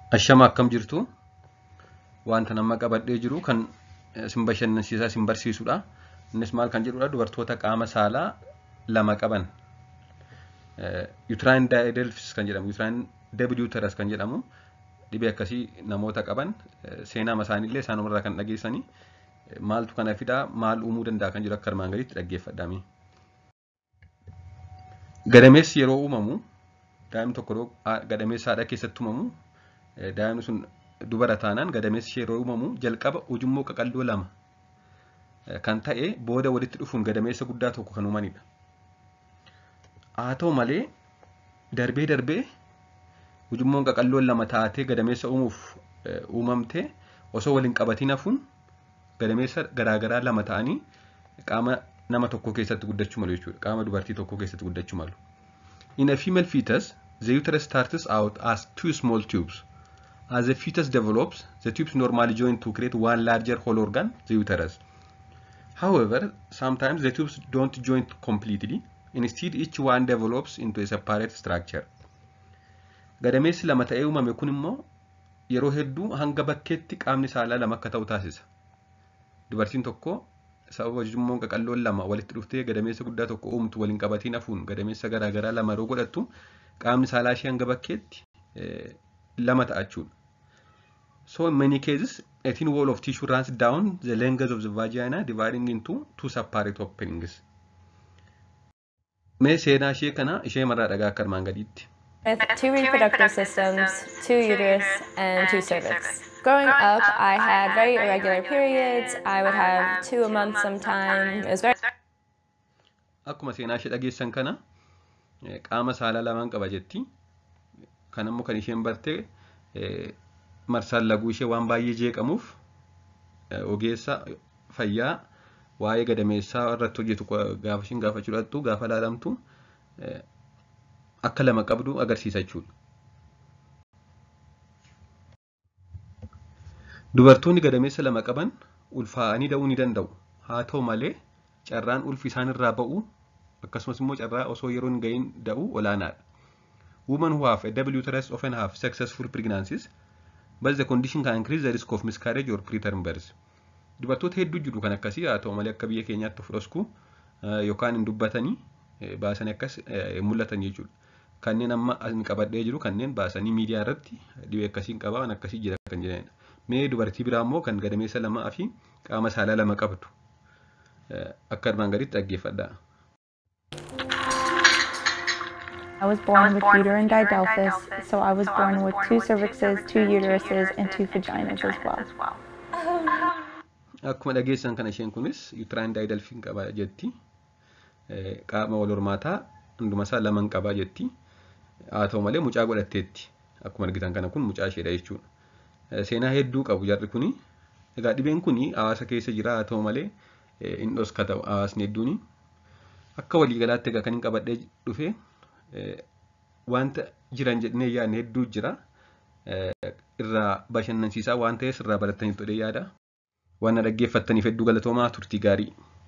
Ashama akkam jirtu wanta nama qabadhee jiru kan sin bashannansiisaa sin barsiisudha. Innis maal kan jedhudha dubartoota qaama saalaa lama qaban. Uterine diadelphys kan jedhamu uterine debuterus kan jedhamu dhibee akkasii namoota qaban seenaa isaaniillee isaanumarraa kan dhageessanii maaltu kana fidaa maal uumuu danda'a kan jedhu akka armaan gaditti dhaggeeffadhaami. Gadameessi yeroo uumamu daa'imni tokko gadameessa haadha keessatti uumamu daa'imni sun dubara taanaan gadameessi yeroo uumamu jalqaba ujummoo qaqalloo lama kan ta'e booda walitti dhufuun gadameessa guddaa tokko kan uumanidha. Haa ta'u malee darbee darbee ujummoon qaqalloon lama taatee gadameessa uumuuf uumamtee osoo waliin qabatiin hafuun gadameessa garaagaraa lama ta'anii qaama nama tokko keessatti guddachuu malu jechuudha. Qaama dubartii tokko keessatti guddachuu malu. In a female fetus, the uterus starts out as two small tubes. As the fetus develops, the tubes normally join to create one larger whole organ, the uterus. However, sometimes the tubes don't join completely. Instead, each one develops into a separate structure. Gadameessi lama ta'ee uumame kun immoo yeroo hedduu hanga bakkeetti qaamni saalaa lama akka ta'u taasisa. Dubartiin tokko sababa ujummoon qaqalloon lama walitti dhuftee gadameessa guddaa tokko uumtu waliin qabatiin hafuun gadameessa garaagaraa lama yeroo godhattu qaamni saalaa ishee hanga bakkeetti lama ta'a jechuudha. So in many cases, a thin wall of tissue runs down the length of the vagina dividing into two separate openings. Mee seenaa ishee kana ishee marraa dhagaa akka armaan gadiitti. With two reproductive systems, two uterus, and two cervix. Growing up, I had very irregular periods. I would have two a month sometime. It was very Akkuma seenaa ishee dhageessan kana qaama saalaa lamaan qaba jetti. Kan immoo kan isheen barte marsaan laguu ishee waan baay'ee jeeqamuuf ogeessa fayyaa waa'ee gadameessaa irratti hojjetu gaafa ishiin gaafachuu dhattu gaafa laalamtu akka lama qabdu agarsiisa jechuudha. Dubartoonni gadameessa lama qaban ulfaa'anii da'uu ni danda'u. Haa ta'u malee carraan ulfi isaan irraa ba'u akkasumas immoo carraa osoo yeroo hin ga'iin da'u olaanaadha. Women who have a double uterus often have successful pregnancies, but the condition can increase the risk of miscarriage or preterm birth. Dubartoota hedduu jiru kan akkasii haa ta'u malee akka biyya keenyaatti of dhosku yookaan hin dubbatanii baasanii akkas mul'atan jechuudha. Kanneen amma ani qabadhee jiru kanneen baasanii miidiyaa irratti dhibee akkasiin qaba waan akkasii jira kan jedhanidha. Mee dubartii biraa immoo kan gadameessa lamaa fi qaama saalaa lama qabdu akka armaan gaditti dhaggeeffadha. I was born with uterine didelphys, so I was born with two cervixes, two uteruses, and two vaginas as well. Akkuma dhageessan kana isheen kunis uterine didelphys qaba jetti. Qaama wal hormaataa hunduma isaa lama qaba jetti. Haa ta'u malee mucaa godhatteetti. Akkuma argitan kana kun mucaa isheedha jechuudha. Seenaa hedduu qabu jarri kuni. Egaa dhibeen kuni hawaasa keessa jira haa ta'u malee hin dhoskata hawaasni hedduuni. Akka waliigalaatti egaa kan hin qabadhee dhufe wanta jiran jedhanii yaadne hedduu jira. Irraa bashannansiisaa waan ta'eef irraa barataniif jedhee yaada. Waan dhaggeeffattaniif hedduu galatoomaa turtii gaarii.